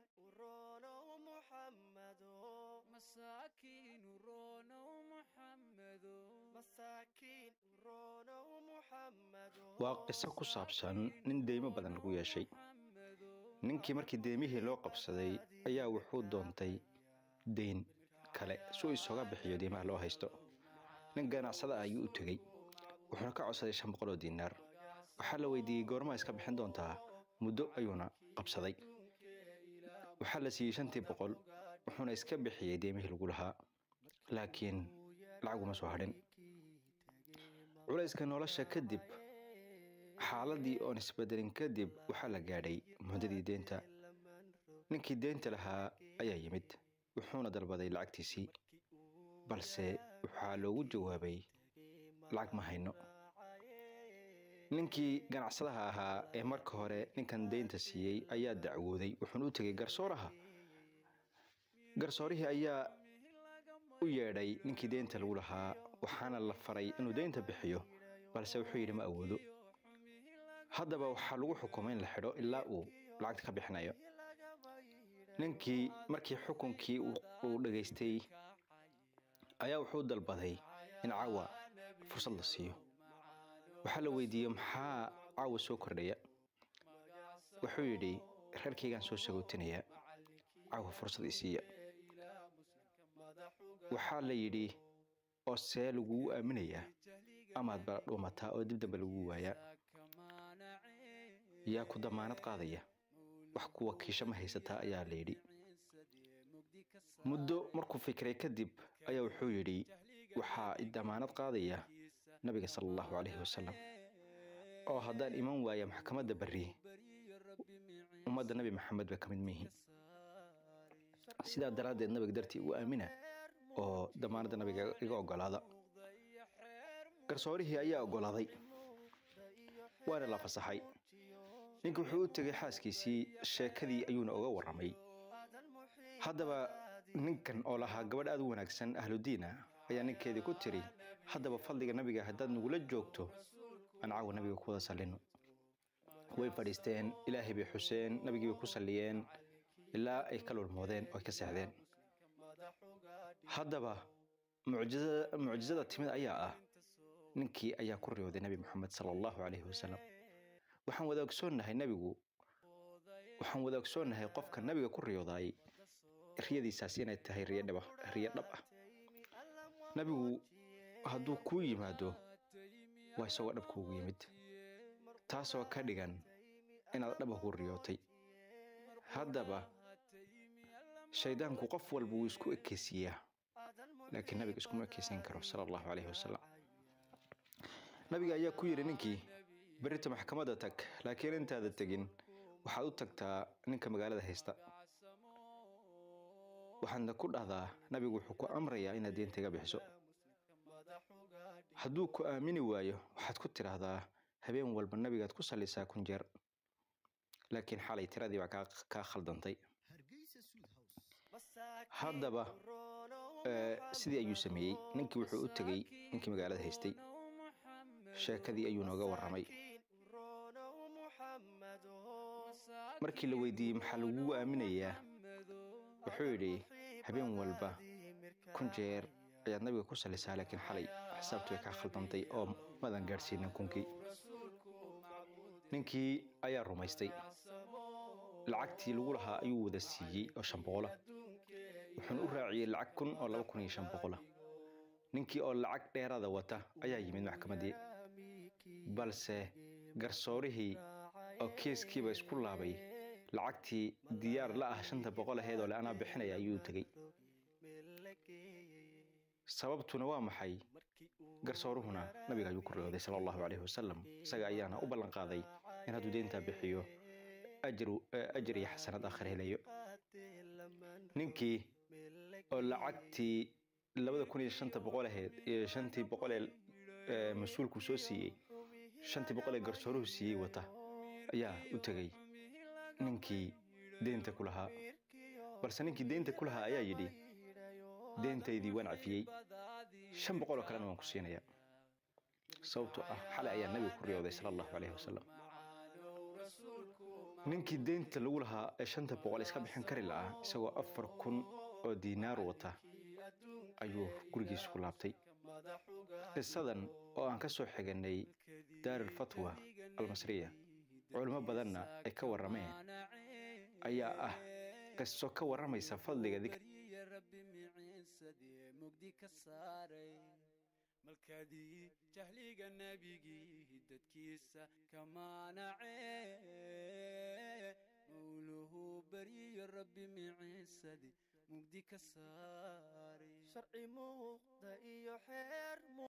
waa qiso ku saabsan nin deymo badan lagu yeeshay ninkii markii deymihii loo qabsaday ayaa wuxuu doontay deyn kale si uu isooga bixiyo deymaha loo haysto nin ganacsada ah ayuu u tegey wuxuuna ka codsaday shan boqol oo diinaar waxaa la weydiiyey goormaa iska bixin doontaa muddo ayuuna qabsaday waxaa la siiyey shantii boqol wuxuuna iska bixiyey deymihii lagu lahaa laakiin lacaguma soo hadhin culayska nolosha kadib xaaladii oon isbedelin kadib waxaa la gaadhay muddadii deynta ninkii deynta lahaa ayaa yimid wuxuuna dalbaday lacagtiisii balse waxaa loogu jawaabay lacag ma hayno ninkii ganacsadaha ahaa ee marka hore ninkan deynta siiyey ayaa dacwooday wuxuuna u tegay garsooraha garsoorihii ayaa u yeedhay ninkii deynta lagu lahaa waxaana la faray inuu deynta bixiyo balse wuxuu yidhi ma awoodo haddaba waxaa lagu xukumay in la xidho ilaa uu lacagta ka bixinayo ninkii markii xukunkii uu dhegaystay ayaa wuxuu dalbaday in caawa fursad la siiyo waxaa la weydiiyey maxaa caawa soo kordhaya wuxuu yidhi reerkaygaan soo sagootinayaa caawa fursad isiiya waxaa la yidhi oo see lagugu aaminayaa amaad ba dhuumataa oo dib dambe lagu waayaa yaa ku damaanad qaadaya wax ku wakiisho ma haysataa ayaa la yidhi muddo markuu fikiray kadib ayaa wuxuu yidhi waxaa i damaanad qaadaya nabiga sala allahu calayhi wasalam oo haddaan iman waaya maxkamadda berri ummadda nebi maxamed ba ka mid mihi sidaa daraaddeed nabiga dartii u aamina oo damaanadda nabiga iga ogolaada garsoorihii ayaa ogolaaday waana la fasaxay ninka wuxuu u tegay xaaskiisii sheekadii ayuuna oga warramay haddaba ninkan oo lahaa gabadh aad u wanaagsan ahludiina ayaa ninkeedii ku tiri haddaba fadliga nabiga haddaad nagula joogto aan caawa nabiga ku wada sallino way fadhiisteen ilaahay bay xuseen nabigii bay ku salliyeen ilaa ay ka lulmoodeen oo ay ka seexdeen haddaba mucjizada timid ayaa ah ninkii ayaa ku riyooday nebi moxamed sala allahu calayhi wasalam waxaan wada ogsoonnahay nebigu waxaan wada ogsoonnahay qofka nebiga ku riyoodaay riyadiisaas inay tahay riyo dhab ah nebigu hadduu kuu yimaado waa isagoo dhab kuugu yimid taasoo ka dhigan inaad dhaba ku riyootay haddaba shaydaanku qof walba wuu isku ekeysiiyaa laakiin nabiga iskuma ekeysiin karo sala allahu calayhi wasalam nabiga ayaa ku yidhi ninkii berrita maxkamadda tag laakiin intaada tegin waxaad u tagtaa ninka magaalada haysta waxaadna ku dhahdaa nabigu wuxuu ku amrayaa inaad deenta iga bixiso hadduu ku aamini waayo waxaad ku tidhaahdaa habeen walba nabigaad ku sallisaa kun jeer laakiin xalay tiradii baa kaa khaldantay haddaba sidii ayuu sameeyey ninkii wuxuu u tegey ninkii magaalada haystay sheekadii ayuu nooga warramay markii la weydiiyey maxaa lagugu aaminayaa wuxuu yidhi habeen walba kun jeer ayaad nabiga ku sallisaa laakiin xalay xisaabtu way kaa khaldantay oo madan gaadhsiinin kunkii ninkii ayaa rumaystay lacagtii lagu lahaa ayuu wada siiyey oo shan boqola wuxuuna u raaciyey lacag kun oo laba kun iyo shan boqola ninkii oo lacag dheeraada wata ayaa yimid maxkamaddii balse garsoorihii oo kiiskiiba isku laabay lacagtii diyaar la ah shanta boqol aheed oo le anaa bixinaya ayuu tegey sababtuna waa maxay garsooruhuna nabiga ayuu ku riyooday sala allahu calayhi wasalam isaga ayaana u ballan qaaday in hadduu deyntaa bixiyo ajir iyo xasanad aakhir helayo ninkii oo lacagtii labada kun iyo shanta boqol aheyd iyo shantii boqolee mas-uulku soo siiyey shantii boqolee garsooruhu siiyey wata ayaa u tegey ninkii deynta ku lahaa balse ninkii deynta ku lahaa ayaa yidhi deentaydii waan cafiyey shan boqol oo kalena waan ku siinayaa sababtoo ah xalay ayaa nabiga ku riyooday sala allahu calayhi wasalam ninkii deynta lagu lahaa ee shanta boqol iska bixin kari la'aa isagoo afar kun oo diinaar wata ayuu gurigiisa ku laabtay qisadan oo aan ka soo xiganay daarulfatwa almasriya culimo badanna ay ka warrameen ayaa ah qiso ka warramaysa fadliga dikr malkadii jahliga nebigii dadkiisa kamaanacee mawluhu beriyo rabbi miciisadi mugdi ka saaray sharci muuqda iyo xeer